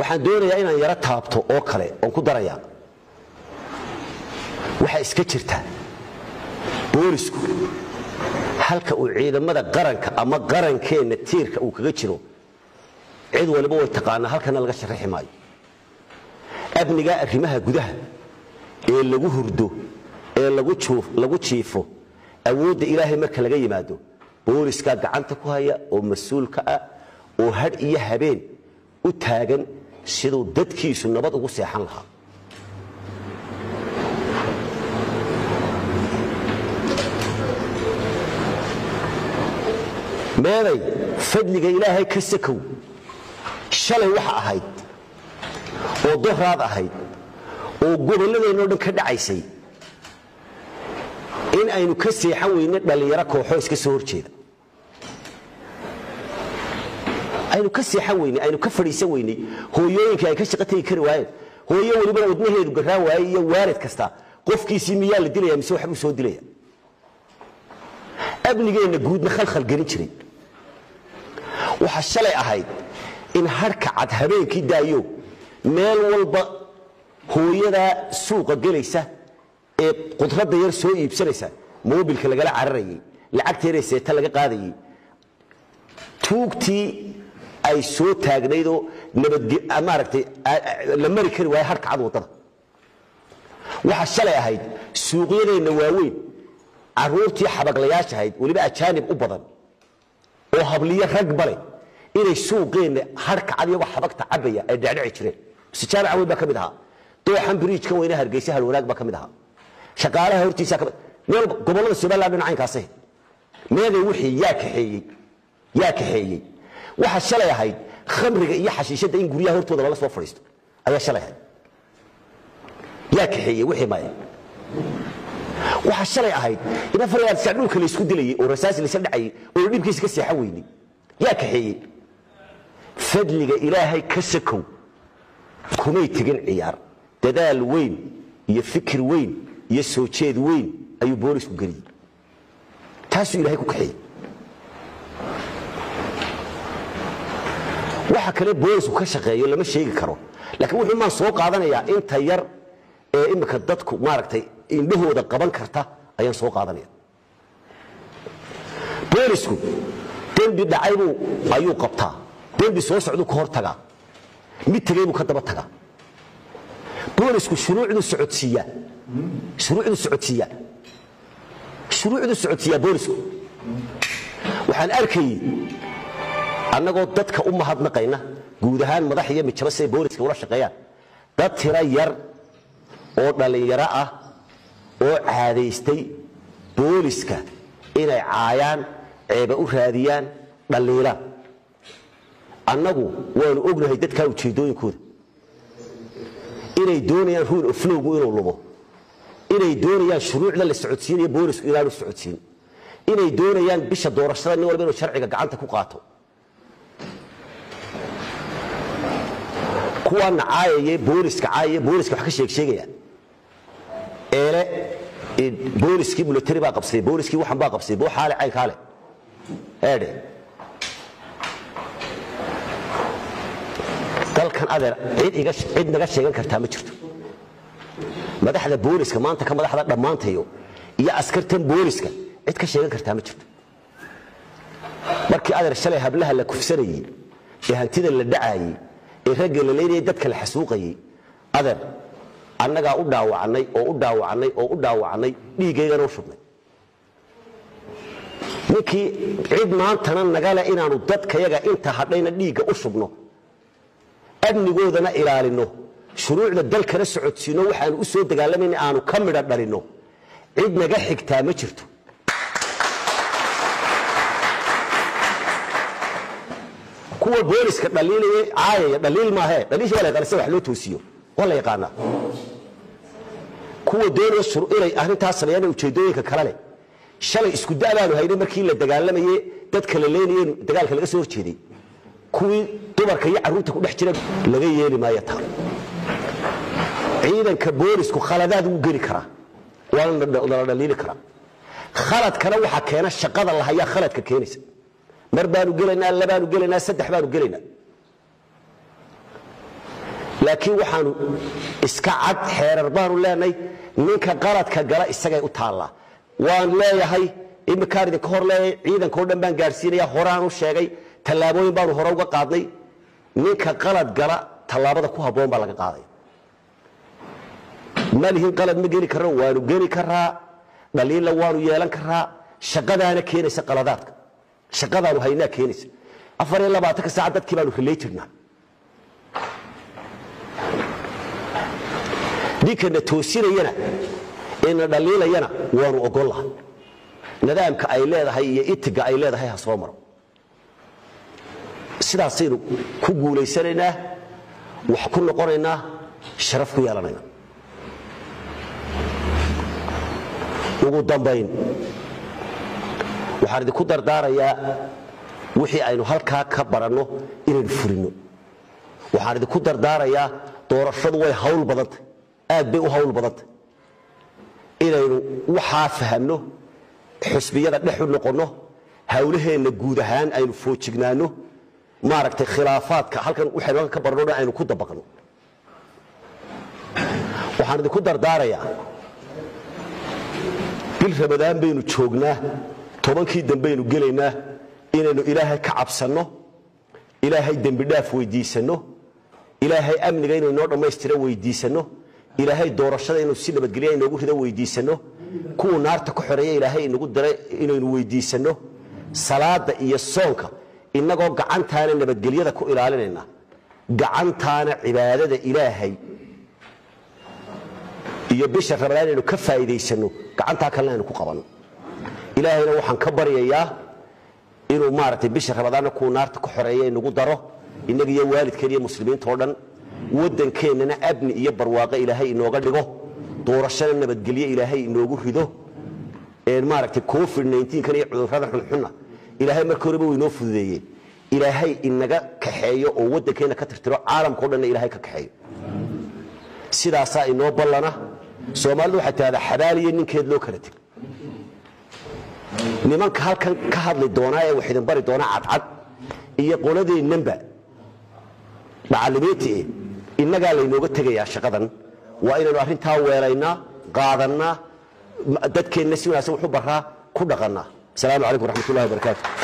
waxaan doonayaa inaan yaro taabto oo kale oon ku darayaa waxaa iska jirta boolisku halka uu ciidamada qaranka ama qarankeenna tiirka uu kaga jiro cid waliba way taqaanaa halkana laga sharaxi maayo amnigaa arrimaha gudaha ee lagu hurdo ee lagu jiifo awoodda ilaahay marka laga yimaado booliskaa gacanta ku haya oo mas-uulka ah oo hadh iyo habeen u taagan siduu dadkiisu nabad ugu seexan lahaa meeday fadliga ilaahay ka sakow shalay waxa ahayd oo doraad ahayd oo gobolladeenno dhan ka dhacaysay in aynu ka seexan weyne dhallinyaro kooxoo iska soo horjeeda aynu ka seexan weyne aynu ka fadhiisan weyney hooyooyinka ay ka shaqo tegi kari waayeen hooyo welibana wadnaheedu garraa waaye iyo waalid kasta qofkiisii miyaa la dilaya mise waxbuu soo dilaya amnigeenna guudna khalkhal gelin jiray waxaa shalay ahayd in harhka cad habeenkii daayo meel walba hooyadaa suuqa gelaysa ee qudradda yar soo iibsanaysa moobilka lagala cararayay lacagteeday seeta laga qaadayay tuugtii ay soo taagnaydoo nabadmaaragtay la mari kari waaye harhka cad waddada waxaa shalay ahayd suuqyadeenna waaweyn carruurtii xabaglayaasha ahayd weliba ajaanib u badan oo habliyo rag bale inay suuqeenna harhka cad iyagoo xabagta cabaya ay dhecdheci jireen mise jaamaca weyn baa ka mid ahaa dooxan biriijkan weyne hargeysa halwanaag baa ka mid ahaa shaqaalaha hortiisa meel gobollada somaliland dhinacaynkaase meeday wixii yaa kaxeeyey yaa kaxeeyey waxaa shalay ahayd khamriga iyo xashiishadda in guryaha hortooda lala soo fadhiisto ayaa shalay ahayd yaa kaxeeyey wixii maya waxaa shalay ahayd in afar dhulka laysku dilayey oo rasaas laysa dhacayey oo la dhibkiisa ka seexan weynay yaa kaxeeyey fadliga ilaahay ka sakow kumay tegin ciyaar dadaal weyn iyo fikir weyn iyo soo jeed weyn ayuu boolisku geliyey taasuu ilahay ku kaxeeyey waxa kale boolisku ka shaqeeyo lama sheegi karo laakiin wuxuu maan soo qaadanayaa inta yar ee imika dadku maaragtay indhahooda qaban karta ayaan soo qaadanaya boolisku dembi dhacaybuu ayuu qabtaa dembi soo socduu ka hor tagaa mid tegey buu ka daba tagaa boolisku shuruucduu socodsiiyaa shuruucduu socodsiiyaa shuruucduu socodsiiyaa boolisku waxaan arkayey annagoo dadka u mahadnaqayna guud ahaan madax iyo mijaba siday booliska ula shaqeeyaan dad tiro yar oo dhallinyaro ah oo caadaystay booliska inay caayaan ceeba u raadiyaan dhalliilaan annagu waanu ognahay dadkaa ujeeddooyinkooda inay doonayaan ruul oflowgu inuu lumo inay doonayaan shuruucda la socodsiinayo boolisku inaanu socodsiin inay doonayaan bisha doorashada nin walba inuu sharciga gacanta ku qaato kuwaana caayaye booliska caayaye booliska wax ka sheeg sheegayaan eele booliskii military baa qabsaday booliskii waxan baa qabsaday boo xaale cayn kaale eedhe dalkan adeer cid iga cid naga sheegan kartaa ma jirto madaxda booliska maanta ka madaxda dhammaantayo iyo askartan booliska cid ka sheegan kartaa ma jirto markii adeer shalay hablaha la kufsanayey ee hantida la dhacaayey ee ragga la leynayay dadka la xasuuqayey adeer annagaa u dhaawacnay oo u dhaawacnay oo u dhaawacnay dhiiggaygana u shubnay ninkii cid maantana nagale inaanu dadkayaga inta hadhayna dhiigga u shubno amnigoodana ilaalinno shuruucda dalkana socodsiinno waxaanu u soo dagaalamayna aanu ka midha dhalinno cid naga xigtaa ma jirto kuwa booliska dhaliilaya caayaya dhaliil maahe dhaliisha waa la yaqaana sida wax loo toosiyo waa la yaqaanaa kuwa doonaya inay arrintaas sameeyaan ujeeddooyinka kale leh shalay isku da' baanu haynay markii la dagaalamaye dadka la leenaye dagaalka laga soo horjeeday kuwii dumarka iyo carruurta ku dhex jira laga yeeli maayo taa ciidanka boolisku khaladaad wuu geli karaa waana la dhaliili karaa khaladkana waxaa keena shaqada lahayaa khaladka keenaysa mar baanu gelaynaa labaanu gelaynaa saddex baanu gelaynaa laakiin waxaanu iska cad xeerar baanu leenahay ninka qaladka gala isagay u taallaa waan leeyahay iminkaan idinka hor leeyahay ciidanka o dhan baan gaadhsiinaya horaan u sheegay tallaabooyin baanu hore uga qaadnay ninka qalad gala tallaabada ku habboon baa laga qaaday malihin qalad ma geli karno waanu geli karaa dhaliilla waanu yeelan karaa shaqadaana keenaysa qaladaadka shaqadaanu haynaa keenaysa afar iyo labaatanka saac dadkii baanu rilay jirnaa ninkana toosinayana ina dhaliilayana waanu ogollaha nidaamka ay leedahay iyo itiga ay leedahay ha soo maro sidaasaynu ku guulaysanaynaa wax ku noqonaynaa sharaf ku yeelanayna ugu dambayn waxaan idinku dardaarayaa wixii aynu halkaa ka baranno inaynu fulinno waxaan idinku dardaarayaa doorashadu way hawl badantay aad bay u hawl badantay inaynu waxaa fahamno xusbiyada dhex u noqonno hawlaheenna guud ahaan aynu foojignaanno maaragtay khilaafaadka halkan waxaynu halkan ka barno dhan aynu ku dabaqno waxaan idinku dardaarayaa bil ramadaan baynu joognaa tobankii dambaynu gelaynaa inaynu ilaahay ka cabsanno ilaahay dembidhaaf weydiisanno ilaahay amniga inuu inoo dhammaystira weydiisanno ilaahay doorashada inuu si nabadgelya inoogu rido weydiisanno kuwuu naarta ku xoreeya ilaahay inagu diray inaynu weydiisanno salaada iyo soonka innagoo gacantaana nabadgelyada ku ilaalinayna gacantaana cibaadada ilaahay iyo bisha ramadaan inaynu ka faa'iidaysanno gacantaa kalena aynu ku qabanno ilaahayna waxaan ka baryayaa inuu maaragtay bisha ramadaanna kuwa naarta ku xoreeya inagu daro innaga iyo waalidkeen iyo muslimiinta oo dhan waddankeennana abni iyo barwaaqo ilaahay inooga dhigo doorashana nabadgelye ilaahay inoogu rido maaragtay covid 19kan iyo cudurrada xunxunna ilaahay markii horeba way inoo fududeeyeen ilaahay inaga kaxeeyo oo waddankeenna ka tirtiro caalamka o dhanna ilaahay ka kaxeeyo sidaasaa inoo ballana soomaalidu waxay tahdaa xabaaliyo ninkeed loo kala teg nimanka halkan ka hadli doonaa ee wax idin bari doonaa cadcad iyo qoladeennanba macallimiinta eh innagaa laynooga tegayaa shaqadan waa inaynu arrintaa weelaynaa qaadannaa dadkeenna si wanaagsan wax u baraa ku dhaqannaa asalaamu calaykum waraxmat ullahi wabarakaatu